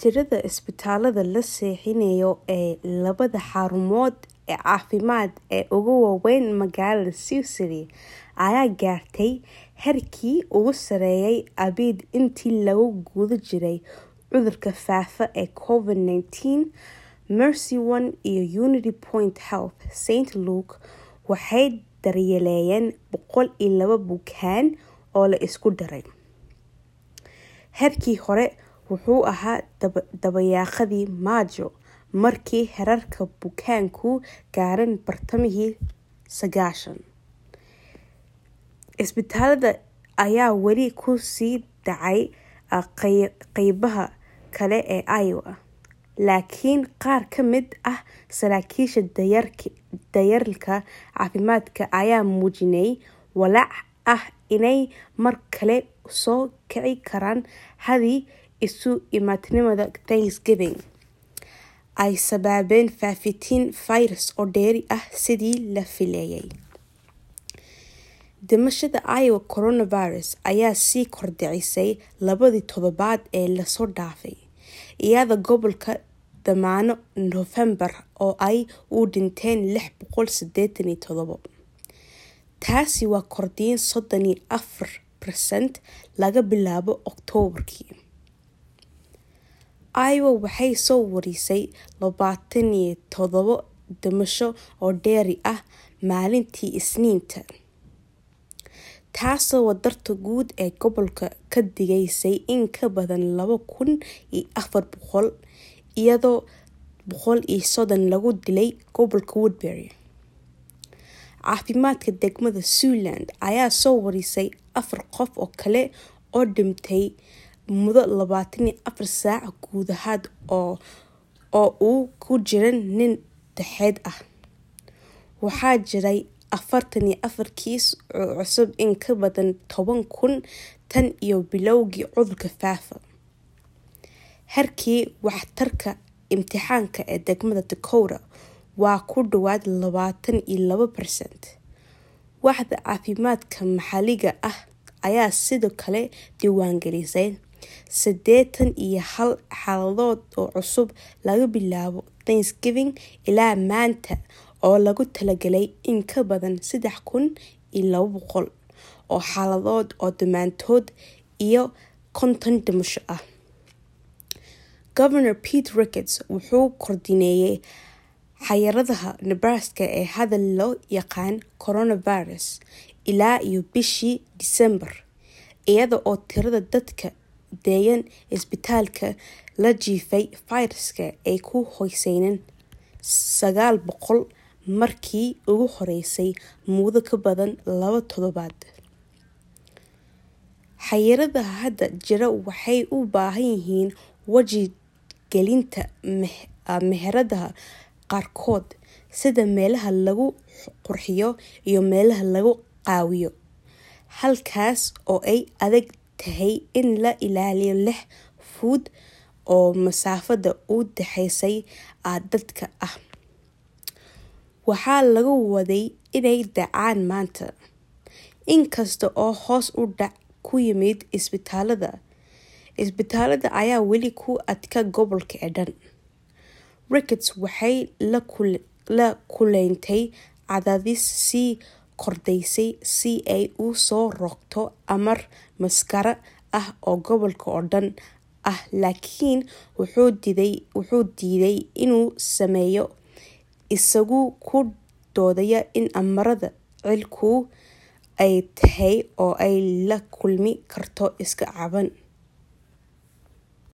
Tirada isbitaalada la seexinayo ee labada xarumood ee caafimaad ee ugu waaweyn magaalada Sicily ayaa gaartay heerkii ugu sarreeyay abid intii lagu guda jiray cudurka faafa ee Covid-19. Mercy One iyo Unity Point Health St. Luke waxay daryeelayeen boqol iyo laba bukaan oo la isku daray. Heerkii hore wuxuu ahaa dabayaaqadii Maajo markii heerarka bukaanku gaareen bartamihii sagaashan. Isbitaalada ayaa weli ku sii dhacay qaybaha kale ee Iowa, laakiin qaar ka mid ah saraakiisha daryeelka caafimaadka ayaa muujinayay walaac ah inay mar kale soo kici karaan haddii isu imaatinada Thanksgiving ay sababeen faafitaan fayras oo dheeri ah sidii la filayay. Dhimashada Iowa coronavirus ayaa sii kordhaysay labadii toddobaad ee la soo dhaafay, iyadoo gobolka dhammaan Noofembar oo ay u dhinteen lix boqol sideetan iyo todobo. Taasi waa kordhin soddon iyo afar percent laga bilaabo Oktoobarkii. Iowa waxay soo warisay labaatan iyo todobo dhimasho oo dheeri ah maalintii Isniinta, taasoo wadarta guud ee gobolka ka dhigaysay in ka badan laba kun iyo afar boqol, iyadoo boqol iyo soddon lagu dilay gobolka Woodbury. Caafimaadka degmada Siouxland ayaa soo warisay afar qof oo kale oo dhintay muddo labaatan iyo afar saac gudahood oo uu ku jiray nin dhexdhexaad ah. Waxaa jiray afartan iyo afar kiis oo cusub in ka badan toban kun tan iyo bilowgii cudurka faafa. Heerkii waxtarka imtixaanka ee degmada Dakota waa ku dhawaad labaatan iyo laba percent. Waaxda caafimaadka maxalliga ah ayaa sidoo kale diiwaangelisay siddeetan iyo hal xaaladood oo cusub laga bilaabo Thanksgiving ilaa maanta oo loogu talagalay in ka badan saddex kun iyo laba boqol oo xaaladood oo dhammaantood iyo konton dhimasho ah. Governor Pete Ricketts wuxuu kordhineeyay xayiraadaha Nebraska ee hadda loo yaqaan coronavirus ilaa iyo bishii Diseembar, iyada oo tirada dadka deggan isbitaalka la jiifay fayraska ay ku hooseeyeen sagaal boqol markii ugu horeysay muddo ka badan laba toddobaad. Xayiraadaha hadda jira waxay u baahan yihiin wacyigelinta meheradaha qaarkood, sida meelaha lagu qurxiyo iyo meelaha lagu qaweeyo, halkaas oo ay adag tahay in la ilaaliyo lix fuud oo masaafada u dhaxaysa dadka ah. Waxaa lagu waday inay dhacaan maanta, inkasta oo hoos u dhac ku yimid isbitaalada. Isbitaalada ayaa weli ku adkaa gobolka oo dhan. Ricketts waxay la kulantay cadaadis sii kordhayay si ay u soo rogto amar maaskaro ah oo gobolka oo dhan ah laakiin wuxuu diiday inuu sameeyo, isagoo ku doodaya in amarada ficilku ay tahay oo ay la kulmi karto iska caabin.